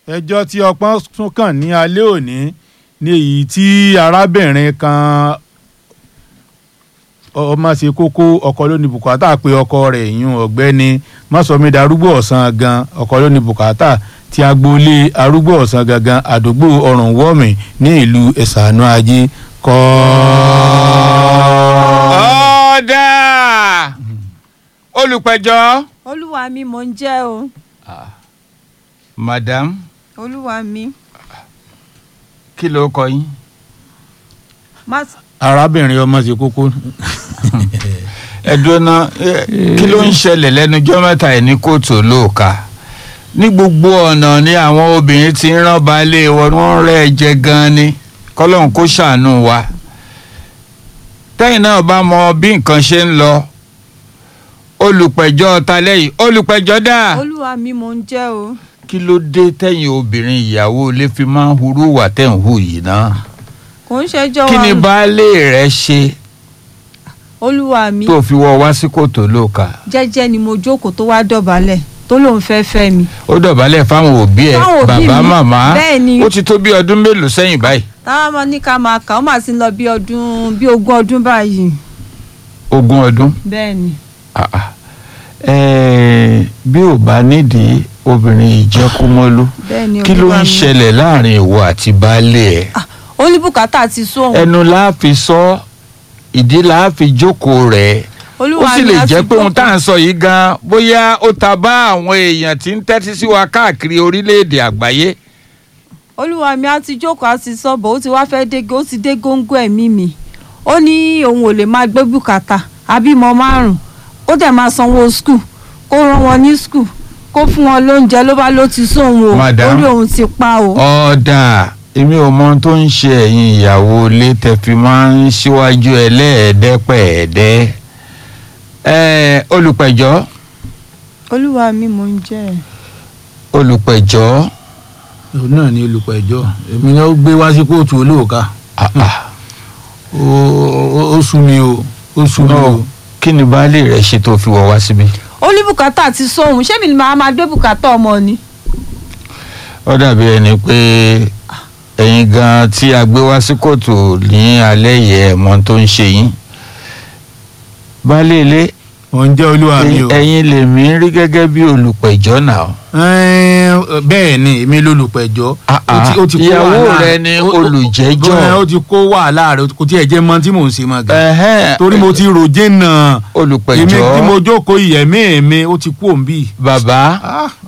ẹjọ́ tí ọpọ́n tún kàn ní alẹ́ òní ní èyí tí arábìnrin kan ọmọ ṣe kókó ọkọ ló ní bùkátà pé ọkọ rẹ̀ yún ọ̀gbẹ́ni mọ́sọ̀mí darúgbó ọ̀sán gan ọkọ ló ní bùkátà tí agboolé arúgbó ọ̀sán gangan àdúgbò ọ̀rùn wọ́ọ̀mì ní ìlú ẹ̀sánú ajé kọ́. ọ̀dà olùpẹ̀jọ́. olúwa mi mò ń jẹ́ o madam olúwa mi kí ló kọ yín. má arábìnrin ọmọ ṣe kókó ẹ̀dùn náà kí ló ń ṣẹlẹ̀ lẹ́nujọ́ mẹ́ta ẹ̀ ní kóòtù olóòka ní gbogbo ọ̀nà ni àwọn obìnrin ti ń rán baálé wọn wọ́n rẹ́ ẹ jẹ gan-an ni kọ́lọ́hún kó ṣàánú wa tẹ́yìn náà bá mọ bí nǹkan ṣe ń lọ olùpẹ̀jọ́ ta lẹ́yìn olùpẹ̀jọ́ dà olúwa mi mò ń jẹ́ o kí ló dé tẹ́yìn obìnrin ìyàwó ilé fi máa ń hurú wà tẹ̀ ń hù yìí náà kò ń ṣẹjọ́ kí ni wa baálé rẹ ṣe olúwa mi tó fi wọ wá sí kòtò olóòka jẹ́jẹ́ ni mo jókòó tó wá dọ̀bálẹ̀ tó lóun fẹ́ fẹ́ mi ó dọ̀bálẹ̀ fáwọn òbí ẹ̀ Fáwọn òbí bàbá mi. màmá Bẹ́ẹ̀ ni. ó ti tó bí ọdún mélòó sẹ́yìn báyìí. táwọn ọmọ ní ká máa kà ó mà sí lọ bí ọdún bí ogún ọdún báyìí ogún ọdún. bẹ́ẹ̀ ni Ah, ah. Eh, bí ò bá nídìí obìnrin ìjẹkúmọ́lú bẹ́ẹ̀ ni kí ló olúwa ń mi. ṣẹlẹ̀ láàrin ìwọ àti baálé ẹ̀. Ah, ó ní bùkátà ti sún òun ẹnu la fi sọ ìdí la fi jókòó rẹ̀ ó olúwa sì mi lè á jẹ́ fi pé ohun jókòó. tá à ń sọ yìí gan bóyá ó ta bá àwọn èèyàn tí ń tẹ́tí sí wa káàkiri orílẹ̀-èdè àgbáyé. olúwa mi á ti jókòó á ti sọ́bọ̀ ó ti wá fẹ́ dé ó ti dé góńgó ẹ̀mí mi ó ní òun ò lè máa gbé bùkátà àbímọ márùn ó dẹ̀ máa sanwó skul kó rán wọn ní skul kó fún wọn lóúnjẹ ló bá ló ti sóhun o Madam. orí òun ti pa o. ọ̀dà èmi ò mọ ohun tó ń ṣe ẹ̀yin ìyàwó ilé tẹ́ fi máa ń ṣíwájú ẹlẹ́ẹ̀ẹ́dẹ́pẹ̀ẹ́dẹ́ ẹ̀ olùpẹ̀jọ́ olúwa mi mò ń jẹ́ ẹ̀. olùpẹ̀jọ́ òun náà ni olùpẹ̀jọ́ èmi náà ó gbé wá sí kóòtù olóòka ah, ah, ó- ó ó sú mi o ó sú mi o. no, kí ni baálé rẹ̀ ṣe tó fi wọ̀ wá síbí. ó ní bùkátà ti sóhun ṣé mi ni màá máa gbé bùkátà ọmọ ni. ó dàbí ẹni pé ẹ̀yin gan tí a gbé wá sí kóòtù ní alẹ́ yẹ ẹ̀mọ́ tó ń ṣe yín baálé ilé mò ń jẹ́ olúwa mi o. ẹ̀yin lèmi ń rí gẹ́gẹ́ bí olùpẹ̀jọ́ náà. Ẹ́ẹ̀, bẹ́ẹ̀ ni èmi lólùpẹ̀jọ́ Ah, ó ti- ó ti kó ìyàwó wàhálà- rẹ ni ó- ó- olùjẹ́jọ́. ẹ́ẹ̀, ó ti kó wàhálà rẹ kò tiẹ̀ jẹ́ mọ́ tí mò ń ṣe mọ́ gan. Ẹ̀hẹ́n, torí mo ti ròjé náà èmi olùpẹ̀jọ́ tí mo jókòó ìyẹ̀mí mi ó ti kú òǹbí. bàbá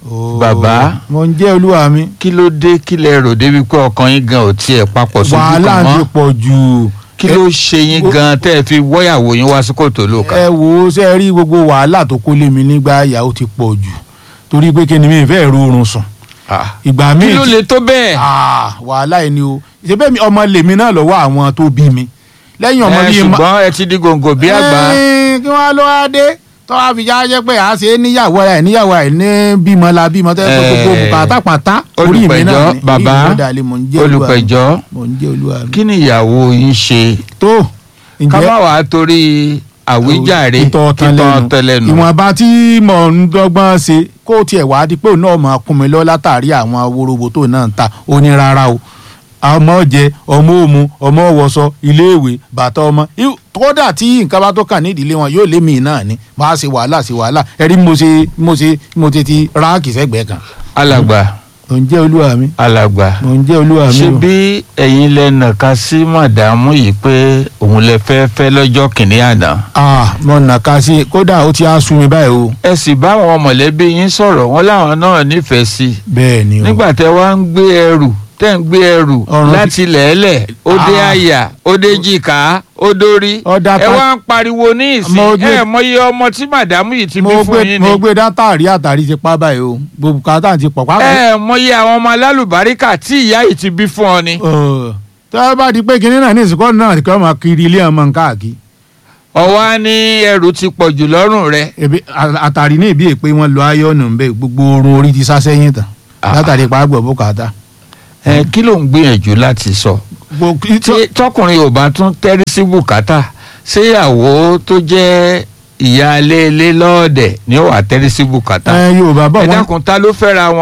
Bàbá. mo ń jẹ́ olúwa mi. kí ló dé kí lẹ rò débi pé ọkàn yín gan ò tiẹ̀ papọ̀ sójú wàhálà kan ti mọ́ pọ̀ jù. kí ló ṣe yín ó- gan tẹ́ ẹ fi wọ́yàwó yín wá sí kòtò lóka. ẹ wo ṣe ẹ rí gbogbo wàhálà tó kó lé mi nígbà ìyàwó ti pọ̀ jù torí pé kí ni mi fẹ́ rọrùn sùn Ah, ìgbà kí míì ló tí- lè tó bẹ́ẹ̀. Ah, wàhálà yìí ni o ṣe bẹ́ẹ̀ mi ọmọ lèmi náà lọ́wọ́ àwọn tó bí mi lẹ́yìn ọmọ ẹ bíi ma- ṣùgbọ́n ẹ ti di gòǹgò bí àgbà. Ẹ́ẹ̀, kí wọ́n á lọ wá dé tó wá fi jáde pé à á ṣe é níyàwó ẹ̀ níyàwó ẹ̀ ní bímọ la bímọ tó yẹ kó gbogbo Ẹ́ẹ̀, bùkátà pátá orí mi náà olùpẹ̀jọ́ ni bàbá Orí mi ló dàlẹ́, mò ń jẹ́ olúwa mi. olùpẹ̀jọ́ mò ń jẹ́ olúwa mi. kí ni ìyàwó yín ṣe tó ká má wàá torí àwíjàre ìtọ̀ ọ̀tàn lẹ́nu tẹ́lẹ̀nu. ìwọ̀nba tí mò ń dọ́gbọ́n ṣe kó tiẹ̀ wá di pé òun náà máa kún mi lọ látàrí àwọn worobo tó náà ń ta ó ní rárá o ọmọ jẹ ọmọ òmu ọmọ wọṣọ iléèwé bàtà ọmọ Iw- kódà tí nǹkan bá tó kàn ní ìdílé wọn yóò lé mi náà ni máa ṣe wàhálà ṣe wàhálà ẹ̀rí mo ṣe mo ṣe mo ṣe ti ráàkì sẹ́gbẹ̀ẹ́ kan alàgbà mò ń jẹ́ olúwa mi alàgbà mò ń jẹ́ olúwa mi ṣé o. bí ẹ̀yin lẹ nàka sí màdàmú yìí pé òun lè fẹ́ fẹ́ lọ́jọ́ kìnínní àná. ah mo nàka sí i kódà ó ti á sú mi báyìí o ẹ sì bá àwọn mọ̀lẹ́bí yín sọ̀rọ̀ wọn láwọn náà nífẹ̀ẹ́ sí i. bẹ́ẹ̀ ni o nígbà tẹ wá ń gbé ẹrù tẹ́ ń gbé ẹrù Ọ̀run láti lẹ̀ẹ́lẹ̀ ó dé Ah. àyà ó dé jìkà ó dórí Ọ̀dà ẹ ta- wá ń pariwo ní ìsìn Mo gbé- ẹ mọyì ọmọ tí màdàmú yìí ti bí mo fún gbé yín mo ni gbé dátà rí àtàrí ti pa báyìí o gbogbo kàtà ti pọ̀ pápá. ẹ mọyì àwọn ọmọ alálùbáríkà tí ìyá yìí ti bí fún ọ ni. tó a bá di pé kinní náà ní ìsìnkú náà kí wọ́n máa kiri ilé ọmọ káàkiri ọwọ́ á ní ẹrù ti pọ̀ jù lọ́rùn rẹ. ebi à- àtàrí ní ìbí èpè wọn lọ ayọ́nù ń bẹ gbogbo orun orí ti sá sẹ́yìn tán Ah. látàrí pa gbọ̀ bùkátà. ẹ kí ló ń gbìyànjú láti sọ. Gbogbo- tí tọkùnrin ò bá tún tẹ́rí sí bùkátà ṣéyàwó tó jẹ́ ìyáálé ilé lọ́ọ̀dẹ̀ ni ó wà tẹ́rí sí bùkátà. ẹ yorùbá bọ̀ ẹ wọ́n dákun ta ló fẹ́ra wọn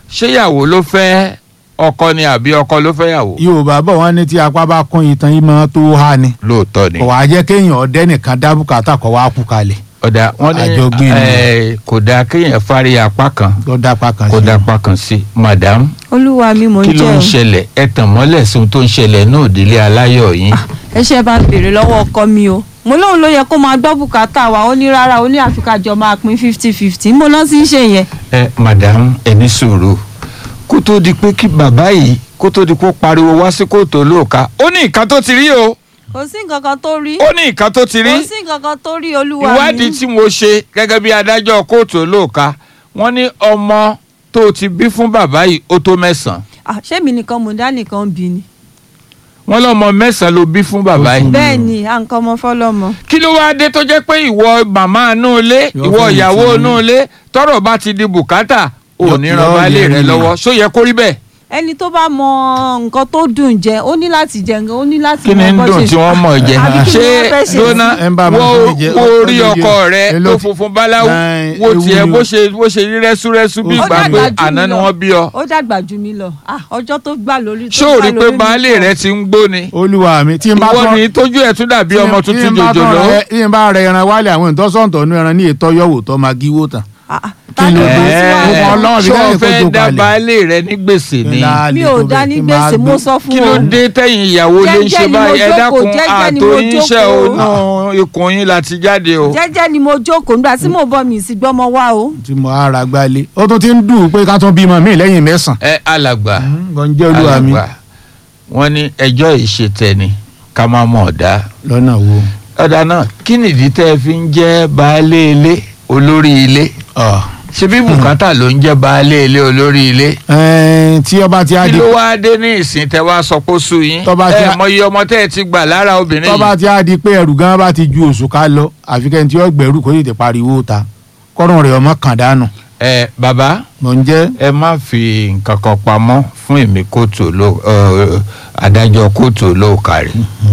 ṣéyàwó ló fẹ́ ọkọ ni àbí ọkọ ló fẹ́ yàwó yorùbá bọ̀ wọ́n ní tí apá bá kún itan yìí máa tó há ni lóòótọ́ ni kò wá jẹ́ kéèyàn ọdẹ nìkan dá bùkátà kó wá kú kalẹ̀ ọ̀dà wọ́n ní àjọgbé ni. ẹ̀, kò dáa kéèyàn fárí apá kan tó dápá kan kó sí i. dápá kan sí madam olúwa mi mò ń kí ló jẹ́ ń o. ṣẹlẹ̀ ẹ tàn mọ́lẹ̀ sí ohun tó ń ṣẹlẹ̀ náà òdílé aláyọ̀ yín ẹ ṣe bá béèrè lọ́wọ́ ọkọ mi o mo lóun ló yẹ kó máa gbọ́ bùkátà wa ó ní rárá ó ní àfikàjọ máa pín fifty fifty mo lọ sí í ṣe yẹn. ẹ madam ẹ ní sùúrù kó tó di pé kí bàbá yìí kó tó di pé ó pariwo wá sí kóòtù olóòka ó ní nǹkan tó ti rí o kò sí nǹkan kan tó rí ó ní nǹkan tó ti rí kò sí nǹkan kan tó rí olúwa mi. ìwádìí tí mo ṣe gẹ́gẹ́ bí adájọ́ kóòtù olóòka wọ́n ní ọmọ tó ti bí fún bàbá yìí ó tó mẹ́sàn-án Ah, ṣé mi nìkan mò ń dá nìkan bí ni. wọ́n lọ́mọ mẹ́sàn-án ló bí fún bàbá yìí bẹ́ẹ̀ ni à ń kọ́ ọmọ fọlọ́mọ. kí ló wáá dé tó jẹ́ pé ìwọ màmá inú ilé Yọ ìwọ fún ìyàwó ìtì. inú ilé tọ́rọ̀ bá ti di bùkátà ò Yọ- ní yọ ran baálé yẹ rẹ ni. lọ́wọ́ ṣó yẹ kó rí bẹ́ẹ̀ ẹni tó bá mọ nǹkan tó dùn jẹ ó ní láti jẹ nǹkan ó ní láti kí ni ń mọ bó dùn ṣe- tí wọ́n mọ̀ jẹ Àbí kí ni ṣé wọ́n fẹ́ ṣe lóná sí? Ẹ ń bá mi wo fún mi jẹ, wo ó- ó rí lè ọkọ jẹ. rẹ Ẹ ló tó ti- funfun báláwú Láì, wo ewu tiẹ̀ ni bó o. ṣe bó ṣe rí rẹ́súrẹ́sú bí Ó ìgbà pé dàgbà jù àná mí ni lọ. wọ́n bí ọ ó dàgbà jù mí lọ Ah, ọjọ́ tó gbà lórí tó ṣó o gbà rí pé lórí mi baálé pọ̀. rẹ ti ń gbó ni olúwa mi tí n bá ìwọ tán ni tójú ẹ̀ tún dàbí ọmọ tí n tuntun bá tán jòjòló rẹ- tí n bá rẹ ẹran wálé àwọn ìtọ́sọ̀tọ̀ nu ẹran ní ètò yọ̀wò tó máa gíwó tán. Ah, ah, Kí ta ló ló dé? bá sí Ẹ- wàhálà? Mo Ọlọ́run fi ṣó o lẹ́yìn kó fẹ́ tó dá kalẹ̀. baálé rẹ ní gbèsè ni Ńlá mi lè ò tó dá bẹ́ẹ̀ ní kí n máa gbèsè mo gbé. sọ fún kí ló wọn. dé tẹ̀yìn ìyàwó lè ń Jẹ́jẹ́ ṣe ni mo báyìí ẹ jókòó, dákun jẹ́jẹ́ ni mo àtò yín ṣe jókòó. ònà ikùn yín láti jáde o. jẹ́jẹ́ ni mo jókòó nígbà tí mo bọ́ mi sí gbọ́mọ wá o. tí mo ara gbalẹ̀ ó tún ti ń dùn pé ká tún bímọ mi lẹ́yìn mẹ́sàn-án. ẹ alàgbà gọ́njẹ́ olúwa mi alàgbà wọ́n ní ẹjọ́ ìṣètẹni ká má mọ̀ ọ̀dá lọ́nà wo. ọ̀dà náà kí nìdí tẹ́ ẹ fi ń jẹ́ baálé ilé olórí ilé Ọ̀. ṣebí bùkátà ló ń jẹ́ baálé ilé olórí ilé Ẹ̀ẹ́n, tí ọba ti á kí di ló wáá dé ní ìsìn tẹ́ wá sọ pé ó sú yín ẹ Tọ́ba tí a- mọ iye ọmọ tẹ́ ẹ ti gbà lára obìnrin tọ́ba yìí ti á di pé ẹrù gan bá ti ju oṣù ká lọ àfi kẹ́ni tí ó gbẹ̀rù kó tètè pariwo ta kọ́rùn rẹ̀ ọmọ kàn dànù. ẹ bàbá mò ń jẹ́ ẹ má fi nǹkan kan pamọ́ fún èmi kóòtù ló ẹ, adájọ́ kóòtù olóòkàrí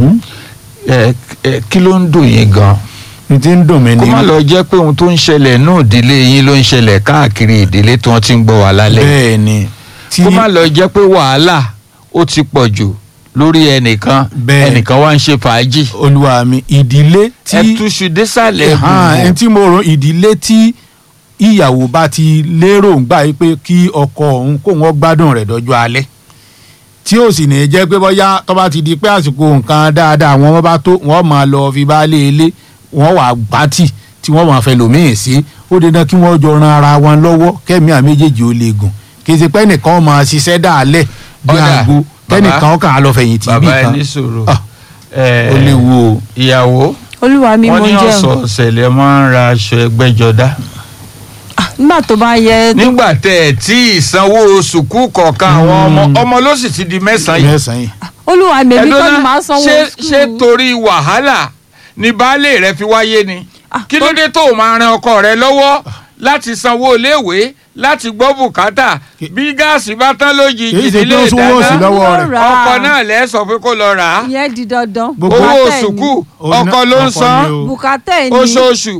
ẹ ẹ, kí ló ń dùn yín gan ní ti ń dùn mí kó ní. má lọ jẹ́ pé ohun tó ń ṣẹlẹ̀ náà ìdílé yín ló ń ṣẹlẹ̀ káàkiri ìdílé tí wọ́n ti ń gbọ́ wá lálẹ́ bẹ́ẹ̀ ni tí kó má lọ jẹ́ pé wàhálà ó ti pọ̀ jù lórí ẹnìkan Bẹ́ẹ̀. ẹnìkan wá ń ṣe fàájì olúwa mi ìdílé tí ẹ túṣu désàlẹ̀ hàn ẹni gbùngbùn tí mo rò ìdílé tí ìyàwó bá ti lérò ń gbà pé kí ọkọ òun kó wọn gbádùn rẹ̀ dọ́jọ́ alẹ́ tí ó sì ní jẹ́ pé bóyá tó bá ti di pé àsìkò nǹkan dáadáa àwọn ọmọ bá tó wọ́n máa lọ fi baálé ilé wọ́n wà gbátì tí wọ́n máa fẹ́ lòmíì sí ó dandan kí wọ́n jọ ran ara wọn lọ́wọ́ kẹ́mi à méjèèjì ó lè gùn kì í ṣe pé ẹnìkan máa ṣiṣẹ́ dàálẹ̀ bí Ọ̀dà, àgbo bàbá. kẹ́nìkan kàn á lọ fẹ̀yìntì bí bàbá ẹ kan ní sùúrù Ah, ẹ, ó léwu o. ìyàwó olúwa mi wọ́n mo ní jẹ́ o. ọ̀sọ̀ọ̀sẹ̀ lẹ máa ń ra aṣọ ẹgbẹ́jọdá Ah, nígbà tó bá yẹ tó nígbà tẹ ẹ tí ìsanwó sùkú kọ̀ọ̀kan àwọn ọmọ ọmọ ló sì ti di mẹ́sàn-án yìí mẹ́sàn-án yìí. olúwa mi èmi kọ́ ni màá sanwó ṣé school. ṣé torí wàhálà ni baálé rẹ fi wáyé ni Ah, kí ló dé tó o máa ran ọkọ rẹ lọ́wọ́ láti sanwó iléèwé láti gbọ́ bùkátà bí gáàsì bá tán lójijì Kì í ṣe pé nílé ó sanwó sí ìdáná lọ́wọ́ rẹ̀. Ó rà á. ọkọ náà lẹ́ sọ pé kó lọ rà á ìyẹn di dandan. Gbogbo- owó Bùkátà ẹ̀ ni. sùkú Òun náà- ọkọ ló ń ọkọ san ni o. bùkátà ẹ̀ ni oṣooṣù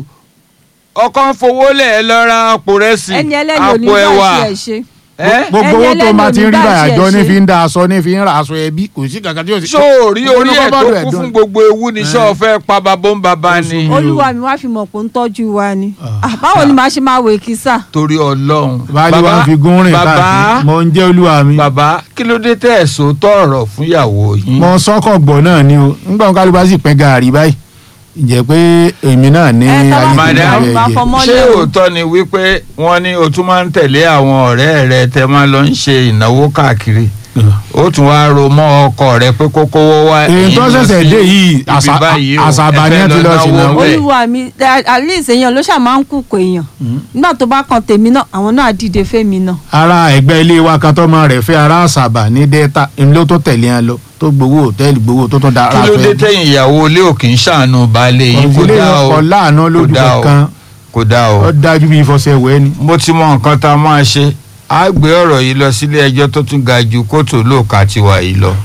ọkọ ń fowó lẹ̀ lọ ra àpò rẹsì ẹni ẹlẹ́ni ò ní àpò bá ẹ̀wà ṣe ẹ̀ ṣe. ẹ́ gbogbo owó Ẹni tó máa ti ń rí ẹlẹ́ni báyìí àjọ onígbà ní tí ẹ fi ń da aṣọ ní fi ń ra aṣọ ẹbí kò sí kankan tí ó sì. sóòrí Gbogbo orí ní ẹ̀ tó kọ́bọ̀dù kún dùn. fún gbogbo ewu ní sọ fẹ́ pa babó ń baba ni Oṣù- olúwa mi wá fi mọ̀ pé ń tọ́jú wa ni. Ah. Ah, báwo ni màá ṣe máa wò kísà. torí ọlọ́run baálé wa fi gún rìn bàbá káàkiri mo ń jẹ́ olúwa mi. bàbá kí ló dé tẹ́ ẹ̀ sòótọ́ ọ̀rọ̀ fún ìyàwó yín mo sọ́kọ̀ gbọ̀ náà ni o nígbà wọn kálíbá sì pẹ́ gàárì báyìí ǹjẹ́ pé èmi náà ní Ẹ, tá bá ayé Madam, tó bá bẹ̀rẹ̀ fọmọ- jẹ. ṣé mọ́lẹ̀ o. òótọ́ ni wípé wọ́n ní o tún máa ń tẹ̀lé àwọn ọ̀rẹ́ rẹ tẹ́ máa lọ ń ṣe ìnáwó káàkiri ó tún wá ro mọ́ ọkọ rẹ pé kó kówó wá èyí tó ẹ̀yin lọ ṣẹ̀ṣẹ̀ sí dé yìí ibi àṣà- báyìí o, àṣàbà ẹ ni fẹ́ wọ́n ti lọ náwó ṣìnáwó. bẹ́ẹ̀. olúwa mi at least èèyàn ló ṣáà máa ń kúkọ èèyàn nígbà tó bá kan tèmi náà àwọn náà á dìde fẹ́mi náà. ara ẹgbẹ́ ilé wa kan tọ́mọ rẹ̀ fẹ́ ara àṣàbà ní dẹ́ta èmi ló tó tẹ̀lé wọn lọ tó gbowó hòtẹ́ẹ̀lì gbowó tó tún da kí ara ló dé fẹ́. tẹ̀yìn ìyàwó ilé òkè ń ṣàánú baálé yín kò òǹkùlé dá o ọkọ̀ láàánú lójú kò dá o. kankan kò dá o. ó dájú bí ìfọsẹ̀ wẹ́ ni. mo ti mọ nǹkan tá a máa ṣe á gbé ọ̀rọ̀ yìí lọ sílé ẹjọ́ tó tún ga ju kóòtù olóòka tiwa yìí lọ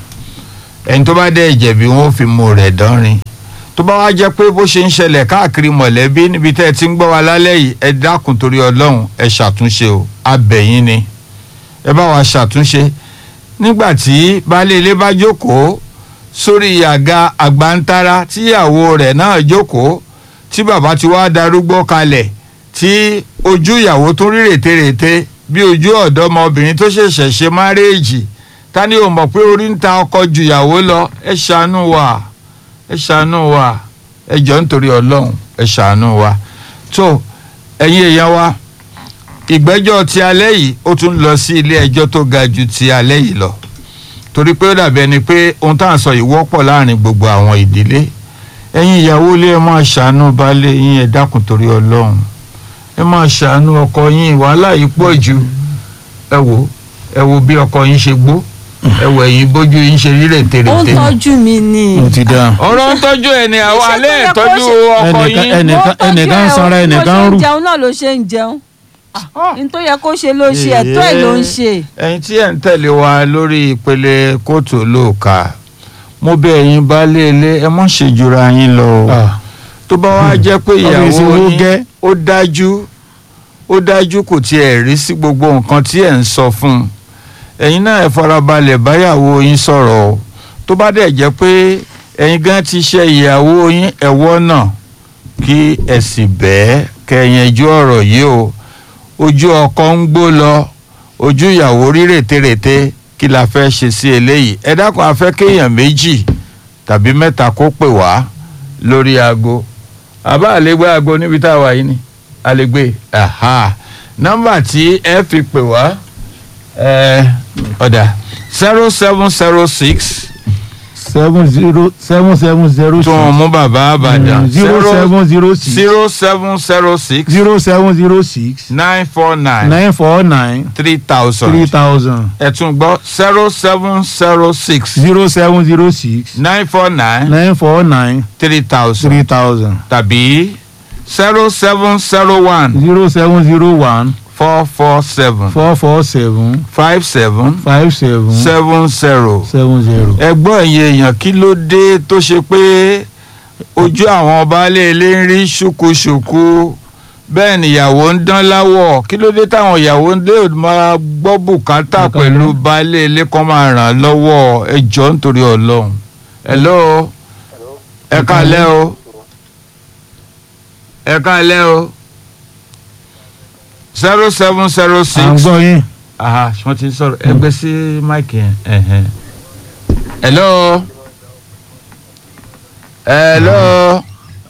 ẹni tó bá dẹ̀ jẹ̀bi wọn ò fi mú rẹ̀ dánrin tó bá wá jẹ́ pé bó ṣe ń ṣẹlẹ̀ káàkiri mọ̀lẹ́bí níbi tẹ́ ẹ ti ń gbọ́ wa lálẹ́ yìí ẹ dákun torí ọlọ́run ẹ ṣàtúnṣe o abẹ̀yìn ni ẹ bá wa ṣàtúnṣe nígbà tí baálé ilé bá jókòó sórí àga àgbàntara tíyàwó rẹ̀ náà jókòó tí bàbá ti wá darúgbó kalẹ̀ tí ojú ìyàwó tún rí rètérètè bí ojú ọ̀dọ́mọbìnrin tó ṣẹ̀ṣẹ̀ ṣe márèèjì ta ni ò mọ̀ pé orí ń ta ọkọ ju ìyàwó lọ ẹ ṣàánú wa ẹ ṣàánú wa ẹ jọ nítorí ọlọ́run ẹ ṣàánú wa tó ẹ̀yin èèyàn wa ìgbẹ́jọ́ ti alẹ́ yìí ó tún lọ sí ilé ẹjọ́ tó ga ju ti alẹ́ yìí lọ torí pé ó dàbí ẹni pé ohun tá à ń sọ yìí wọ́pọ̀ láàrin gbogbo àwọn ìdílé ẹ̀yin ìyàwó ilé ẹ máa ṣàánú baálé yín ẹ dákun torí ọlọ́run ẹ máa ṣàánú ọkọ yín wàhálà yìí pọ̀ jù ẹ wò ẹ wò bí ọkọ yín ṣe gbó ẹ wò ẹ̀yin bójú yín ṣe rí ó ń rètérètè tọ́jú mi ni. ó ti dáa. ọ̀rọ̀ ń tọ́jú ẹ̀ ní àwọn Iṣẹ́ alẹ́ tó yẹ kó ìtọ́jú ṣe- ọkọ Ẹnìkan- yín ẹnìkan- Ó tọ́jú ẹnìkan ẹ̀ o, sanra, bí mo ẹnìkan ṣe rù. ń jẹun náà ló ṣe ń jẹun n tó yẹ kó ṣe ló ṣe ẹ̀tọ́ ẹ̀ ló ń ṣe. ẹ̀yin tí ẹ̀ ń tẹ̀lé wa lórí ìpele kóòtù olóòka mo bẹ̀ ẹ̀yin baálé ilé ẹ mọ̀ ṣe jura yín lọ o Ah, tó bá wá jẹ́ pé Ọ̀rọ̀ ìyàwó ìṣòro yín gẹ́. ó dájú ó dájú kò tiẹ̀ rí sí gbogbo nǹkan tí ẹ̀ ń sọ fún un ẹ̀yin náà ẹ farabalẹ̀ báyàwó yín sọ̀rọ̀ o tó bá dẹ̀ jẹ́ pé ẹ̀yin gan ti ṣe ìyàwó yín ẹ̀wọ́ náà kí ẹ sì bẹ́ẹ̀ kẹyẹnjú ọ̀rọ̀ yìí o ojú ọkọ ń gbó lọ ojú ìyàwó rí rètérètè kí la fẹ́ ṣe sí eléyìí ẹ dákun a fẹ́ kéèyàn méjì tàbí mẹ́ta kó pè wá lórí aago àbá àlégbé aago níbi tá a wà yìí ni àlégbé aha nọ́mbà tí ẹ fi pè wá ẹ ọ̀dà zero seven zero six seven zero seven seven zero tó ń mú bàbá àbàdàn zero seven zero six zero seven zero six zero seven zero six nine four nine nine four nine three three thousand thousand ẹ tún gbọ́ zero seven zero six zero seven zero six nine four nine nine four nine three thousand three thousand tàbí zero seven zero one zero seven zero one four four seven four four seven five seven five seven seven zero. seven zero. ẹgbọ́n ẹ̀yin èèyàn kí ló dé tó ṣe pé ojú àwọn baálé ilé ń rí ṣùkúṣùkú bẹ́ẹ̀ nìyàwó ń dán láwọ̀ kí ló dé táwọn ìyàwó ń lè máa gbọ́ bùkátà Bùkátà. pẹ̀lú baálé ilé kan máa ràn án lọ́wọ́ ẹ jọ̀ọ́ nítorí ọlọ́run. hello ẹ káalẹ́ o ẹ káalẹ́ o zero seven zero à ń six gbọ́ yín. aha wọ́n ti ń sọ̀rọ̀ ẹgbẹ́ sí máìkì yẹn. ẹ̀hẹ́n. hello. hello.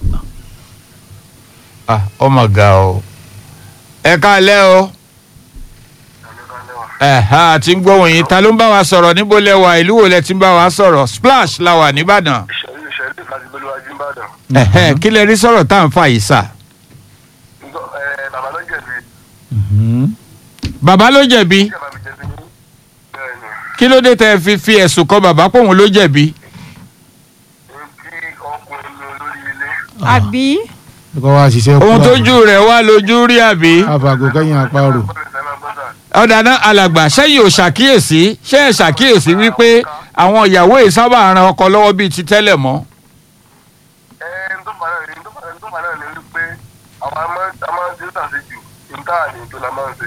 ah ọmọ ga o. ẹ káalẹ́ o. ẹ̀ha àti ń gbóhùn yín ta ló ń bá wa sọ̀rọ̀ níbo lẹ wà ìlú wo lẹ ti ń bá wa sọ̀rọ̀ splash la wà nìbàdàn. ìṣẹ̀lẹ̀ ìṣẹ̀lẹ̀ láti gbé lọ́wọ́ Ìbàdàn. ẹ̀hẹ́n kí lẹ rí sọ̀rọ̀ tá à ń fà yìí sà. Ǹjọ́ ẹ bàbá ló jẹ̀bi Mhm. bàbá ló jẹ̀bi ìjọba mi jẹ̀bi ní bẹ́ẹ̀ ni. kí ló dé tẹ́ ẹ fi fi ẹ̀sùn kan bàbá pòun ló jẹ̀bi. Ní kí ọkùnrin ní olórí ilé. àbí kọ́ wa ṣiṣẹ́ kú ohun tójú rẹ̀ wá lójú rí àbí. àbàgò kẹ́yìn àparò. Bọ́lá ìṣẹ̀lẹ̀ gbọ́dọ̀. ọ̀dà náà alàgbà sẹ́yìn ò ṣàkíyèsí ṣé ẹ ṣàkíyèsí wípé àwọn ìyàwó yìí sábà ran ọkọ lọ́wọ́ bíi ti tẹ́lẹ̀ mọ́. Ẹ ń tó bàrà ní tó bàrà ní tó bàrà ní wípé àwọn a máa a máa ń ṣe ṣàṣejù níta àní tó la máa ń ṣe.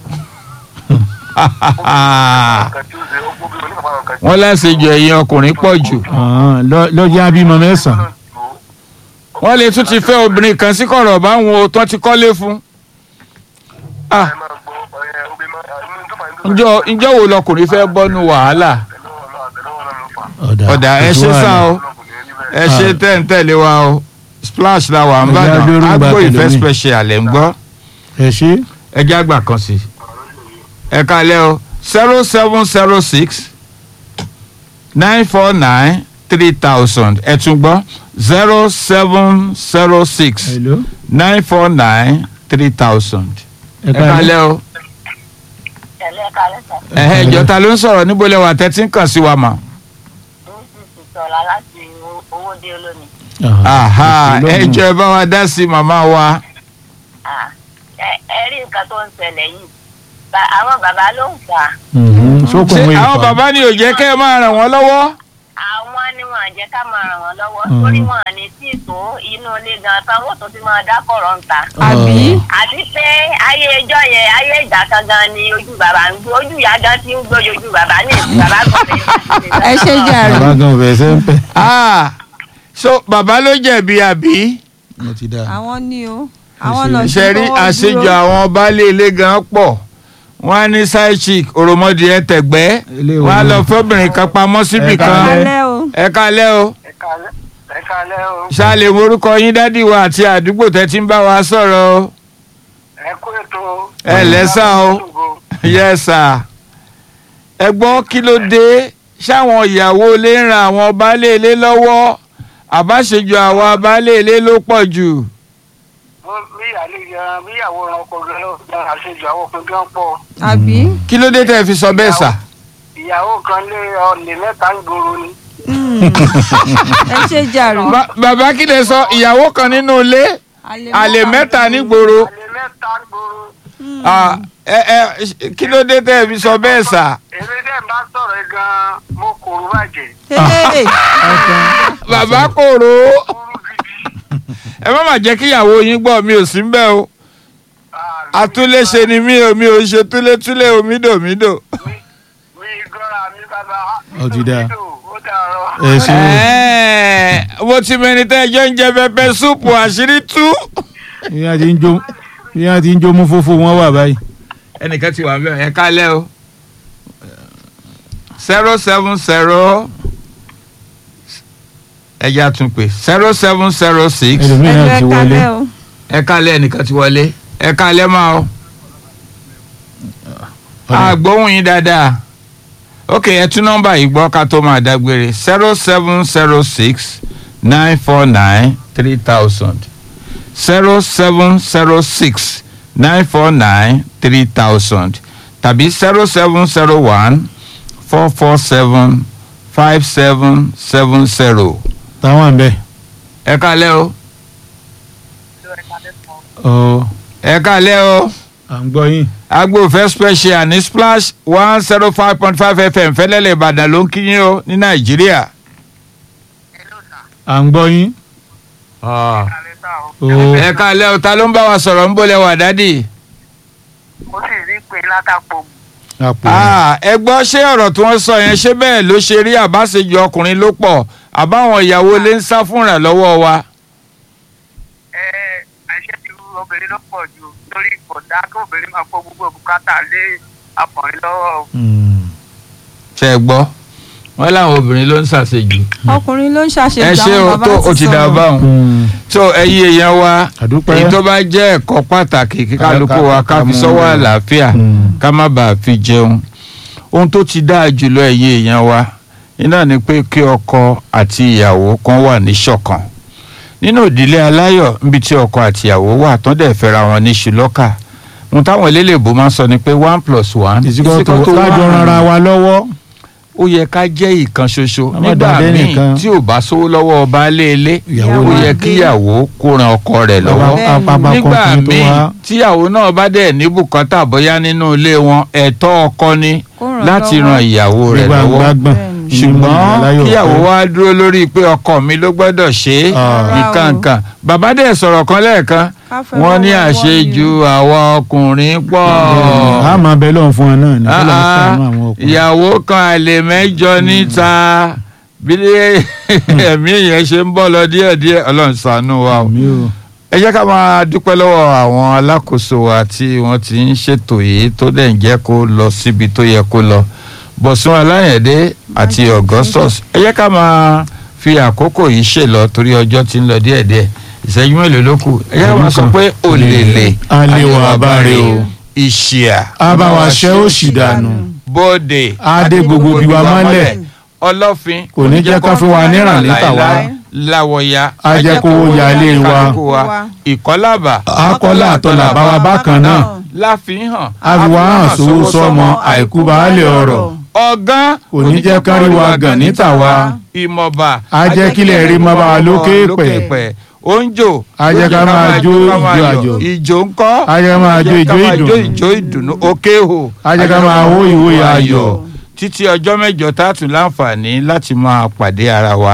Nǹkan tí ó ṣe ó gbóbi oníkàfà nǹkan tí. wọ́n láṣejù ẹ̀yin ọkùnrin pọ̀ jù. Ah, lọ- lọ́jọ́ abímọ mẹ́sàn-án. wọ́n lè tún ti fẹ́ obìnrin kan sí kọ̀rọ̀ báwọn o tán ti kọ́lé fún. Ah, Ẹ máa gbọ́ ẹ obì máa inú tó bàrà ní tó bàrà. ǹjọ́ ǹjọ́ wo lọkùnrin fẹ́ bọ́nu wàhálà. Àtẹ̀lẹ́wọ̀ náà àtẹ̀lẹ́wọ̀ náà ló fà. ọ̀dà ẹ ṣe sá o Ọlọ́kùnrin ní bẹ́ẹ̀. ẹ ṣe tẹ́ǹtẹ́lẹ̀ wa o splash la wà ń Ẹ jẹ́ bàdàn abẹ́rù agbo gbà ìfẹ́ tẹ̀lé mi. special ẹ̀ ń gbọ́ ẹ ṣe. ẹ jẹ́ àgbà kan sí i. ẹ kalẹ̀ o zero seven zero six nine four nine three thousand ẹ tún gbọ́ zero seven zero six hello. nine four nine three thousand ẹ ẹ kalẹ̀ o tẹ̀lé ẹ̀ka lẹ́sẹ̀ ẹ̀hẹ́ ìjọta ló ń sọ̀rọ̀ níbo lẹ wà tẹ́tí ń kàn sí wa mà. ní sísì sọ̀la láti owó- owó dé olómi. aha ẹ jọ ẹ bá wa dá sí màmá wa. Ah, ẹ ẹ rí nǹkan tó ń ṣẹlẹ̀ yìí Ba- àwọn bàbá ló ń fà á sókùn ṣé mú àwọn ìfà. bàbá ni ò jẹ́ kẹ́ ẹ máa ràn wọ́n lọ́wọ́. àwọn ni wọn jẹ́ ká máa ràn wọ́n lọ́wọ́ Mm. torí wọn ní tí tó inú ilé gan tán wọ́n tó ti máa dá kọ̀rọ̀ ń ta. àbí àti pé ayé ẹjọ́ yẹn ayé ìgbà kan gan ni ojú bàbá ń gbó ojú ìyá gan ti ń gbójú ojú bàbá ní ìsìn bàbá kan lè ẹ ṣe jàre bàbá gan ọbẹ̀ ẹsẹ̀ ń pẹ́. Ah, so bàbá ló jẹ̀bi àbí mo ti dá. àwọn ní o àwọn náà ṣe rí àṣejù àwọn baálé ilé gan pọ̀ wọ́n á ní side chick òròmọdì ẹ tẹ̀gbẹ́ Ilé wọ́n á ìwé lọ náà. fọ́bìnrin kan pamọ́ síbì Ẹ kan káalẹ́. alẹ́ o ẹ kálẹ́ o ẹ káalẹ́ o ṣáàlè morúkọ yín dádì wa àti àdúgbò tẹ́ ti ń bá wa sọ̀rọ̀ o ẹ kú ètò. Ẹ lẹ́sà o. yes sir ẹ gbọ́ kí ló dé ṣáwọn ìyàwó ilé ń ran àwọn baálé ilé lọ́wọ́ àbáṣejù àwọn baálé ilé ló pọ̀ jù bí ìyáálé yan bí ìyàwó ran ọkọ gan lọ gan àṣejù àwọn ọkùnrin gan pọ̀ àbí kí ló dé tẹ́ fi sọ bẹ́ẹ̀ sà. ìyàwó kan lé ọ̀lẹ̀ mẹ́ta ń gbòòrò ni. Mm. ẹ ṣe jàre Ba- bàbá kí lè sọ ìyàwó kan nínú ilé àlè mẹ́ta nígboro ọ̀lẹ̀ mẹ́ta ń gbòòrò. Ah, ẹ ẹ kí ló dé tẹ́ fi sọ bẹ́ẹ̀ sà. èrè dẹ́ bá sọ̀rọ̀ yìí gan mo kòrò bàjẹ́ Hey, bàbá kòrò kúrú gidi. ẹ má má jẹ́ kí ìyàwó yín gbọ́ mi ò sí ń bẹ̀ o Ah, àtúnléṣe ni mí o mi ò ṣe túlétúlé omidomídò. mi mi gọ́ra mi bàbá. Ó ti dáa. ó dàrọ. ẹ ṣe o. Ẹ́ẹ̀, mo ti mẹni tẹ́ ẹjọ́ ń jẹ pẹpẹ súùpù àṣírí tú. ìyá ti ń jó ìyá ti ń jó mú fófó wọn wà báyìí. ẹnìkan ti wà bẹ́ẹ̀ ẹ kálẹ̀ o zero seven zero ẹja tún pè zero seven zero six ẹlòmíì náà ti ẹ wọlé. kalẹ́ o ẹ kálẹ̀ ẹnìkan ti wọlé ẹ kálẹ̀ máa o àgbóhùn yín dáadáa ok ẹ tún nọ́mbà yìí gbọ́ ká tó máa dágbére zero seven zero six nine four nine three thousand zero seven zero six nine four nine three thousand tàbí zero seven zero one four four seven five seven seven zero táwọn àbẹ. ẹ kálẹ̀ o ọ ẹ kálẹ̀ o. à ń gbọ́ yín. agbófẹ́ special ní splash one zero five point five fm fẹ́lẹ́lẹ̀ ìbàdàn ló ń kí yín o ní nàìjíríà. à ń gbọ́ yín. Alẹ́ sá o. ó ẹ káalẹ́ o ta ló ń bá wa sọ̀rọ̀ ń bọ́lẹ̀ wà dádì. ó sì rí pé látàpọ̀ àpò Ah, ẹ gbọ́ ṣé ọ̀rọ̀ tí wọ́n sọ yẹn ṣé bẹ́ẹ̀ ló ṣe rí àbáṣejù ọkùnrin ló pọ̀ àbáwọn ìyàwó lè ń sá fúnra lọ́wọ́ wa. ẹ àṣẹ ti rú obìnrin ló pọ̀ jù lórí kọ̀dá kí obìnrin máa kó gbogbo bùkátà lé ọkùnrin lọ́wọ́. Mm. ṣe é gbọ́ wọ́n láwọn obìnrin ló ń ṣàṣejù. ọkùnrin ló ń ṣàṣejù ẹ ṣé o àwọn tó bàbá o ti dà sọ̀rọ̀. báwọn. Mm. tó ẹyí èèyàn wa àdúpẹ́. èyí tó bá jẹ́ ẹ̀kọ́ pàtàkì kí kálukú wa ká fi sọ́wọ́ àlàáfíà Mm. ká má bàa fi jẹun ohun tó ti dáa jùlọ ẹ̀yin èèyàn wa iná ni pé kí ọkọ àti ìyàwó kan wà ní ṣọ̀kan nínú ìdílé aláyọ̀ níbi tí ọkọ àti ìyàwó wà tán dẹ̀ fẹ́ra wọn ní ṣùlọ́kà ohun táwọn eléléèbó máa ń sọ ni pé one plus one ìsìkò tó equal to kájọ one. rara wa lọ́wọ́. ó yẹ ká jẹ́ ìkan ṣoṣo Má má nígbà dàbí míì ẹnìkan. tí ò bá sówó lọ́wọ́ baálé ilé Ìyàwó ó rẹ̀. yẹ kí ìyàwó kó ran ọkọ rẹ̀ lọ́wọ́ Bẹ́ẹ̀ni. apapa nígbà kan tó míì wá. tíyàwó náà bá dẹ̀ ní bùkátà bóyá nínú ilé wọn ẹ̀tọ́ ọkọ ni Kó ràn láti lọ́wọ́. ran ìyàwó rẹ̀ gbígbà lọ́wọ́ gbàgbọ́n. Bẹ́ẹ̀ni. ṣùgbọ́n kíyàwó wa dúró lórí pé ọkọ mi ló gbọ́dọ̀ ṣe é Ah. nǹkankan bàbá dẹ̀ sọ̀rọ̀ kan lẹ́ẹ̀kan Ká fẹ́ wọ́n ní wọ́n wọ́n àṣejù àwa ọkùnrin pọ̀ a máa bẹ lọ́hùn fún ọ náà ní kí lọ́hùn Ah, sànú àwọn ọkùnrin. ìyàwó kan àlè mẹ́jọ níta bí ẹ̀mí yẹn ṣe ń bọ́ lọ díẹ̀díẹ̀ ọlọ́run ṣàánú wa o àmì o. ẹ jẹ́ ká máa dúpẹ́ lọ́wọ́ àwọn alákòóso wa tí wọ́n ti ń ṣètò yìí tó dẹ̀ ń jẹ́ kó lọ síbi tó yẹ kó lọ bọ̀sùn aláyẹ̀dé àti augustus ẹ jẹ́ ká máa fi àkókò yìí ṣèlọ torí ọjọ́ ti ń lọ díẹ̀díẹ̀ ìṣẹ́jú mélòó ló kù ẹ jẹ́ ká máa sọ pé òlèlè alẹ́ wà báre o. ìṣìà abáwa ṣẹ́ ó sì dànù. bóde adé gbogbo bí wa mọ́lẹ̀. ọlọ́fin Kò ní jẹ́ ká fún wa níràn létà wá. láwọ̀ya A jẹ́ kó wo yálé wa. kálukú ìkọ́làbà akọ́lá àtọ́là bá wa bákan náà. láfihàn àfiwá hàn sówó sọ́mọ àìkú baálé ọ̀rọ̀. ọgán kò ní jẹ́ ká rí wa gàn níta wa. ìmọ̀ba A jẹ́ kílẹ̀ rí mọ́ bá wa lókè pẹ̀. oúnjò A jẹ́ ká máa jó ìjó àjò. ìjó ńkọ́ A jẹ́ máa jó ìjó ìdùnnú. ìjó ìdùnnú òkè hò A jẹ́ ká máa hó ìwé ayọ̀. títí ọjọ́ mẹ́jọ tá a tún láǹfààní láti máa pàdé ara wa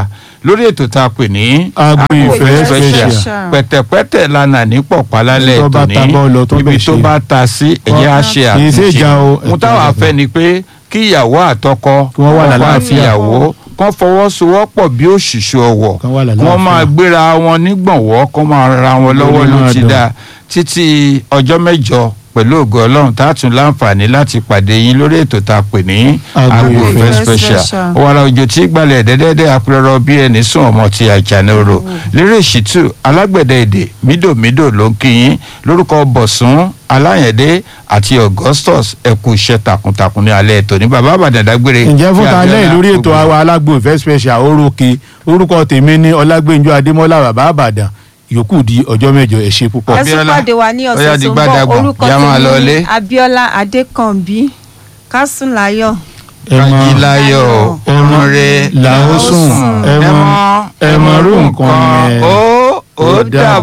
lórí ètò tá a pè ní Agbo Ìfẹ́ Special. pẹ̀tẹ̀pẹ̀tẹ̀ lana ní pọ̀pálálẹ̀ Tó bá tòní ta bọ́ọ̀lù tó ibi bẹ̀ tó ṣe. bá ta sí ẹ̀yẹ́ á ṣe Kì í ṣe ìjà o, mo táwọn ẹ̀ka afẹ́ ni pé kí ìyàwó àtọkọ Kí wọ́n wà ọkọ lálàáfíà. àti ìyàwó kán fọwọ́sowọ́pọ̀ bí òṣìṣẹ́ ọwọ́ Kán wà kí wọ́n lálàáfíà. máa gbéra wọn nígbọ̀nwọ́ kán máa ra wọn lọ́wọ́ Lórí ló máa ti dùn. dáa títí ọjọ́ mẹ́jọ pẹ̀lú ògo ọlọ́run tá a tún láǹfààní láti pàdé yín lórí ètò tá a pè ní Agbo Agbo Ìfẹ́ Ìfẹ́ special Special. wàrà òjò tí gbalẹ̀ dẹ́dẹ́dẹ́ apẹ̀rọ bí ẹni sùn ọmọ ti àjànàrò lérè ṣìtú alágbẹ̀dẹ èdè mídòmídò ló ń kí yín lórúkọ bọ̀sùn aláyẹ̀dẹ́ àti augustus ẹ̀kú iṣẹ́ takuntakun ní alẹ́ ètò ní bàbá àbàdàn dágbére ǹjẹ́ fún kí ta lẹ́yìn Abíọ́lá lórí ètò gbogbo- àwa alágbo ìfẹ́ special orókè orúkọ tèmi ní ọlágbẹ́njọ́ adémọ́lá bàbá àbàdàn yòókù di ọjọ́ mẹ́jọ ẹ ṣé púpọ̀. ẹ tún Abíọ́lá, pàdé wa ní ó yá ọ̀sẹ̀ di tó ń bọ̀ gbádàgbọ̀n, orúkọ yá máa lọ tèmi ilé. ní Abíọ́lá Adékànbí Kásùnláyọ̀ ẹ mọ kájíláyọ̀ ẹmọ ọmọre làásùn ẹmọ ẹmọ rú nǹkan yẹn ó ó dàbọ̀.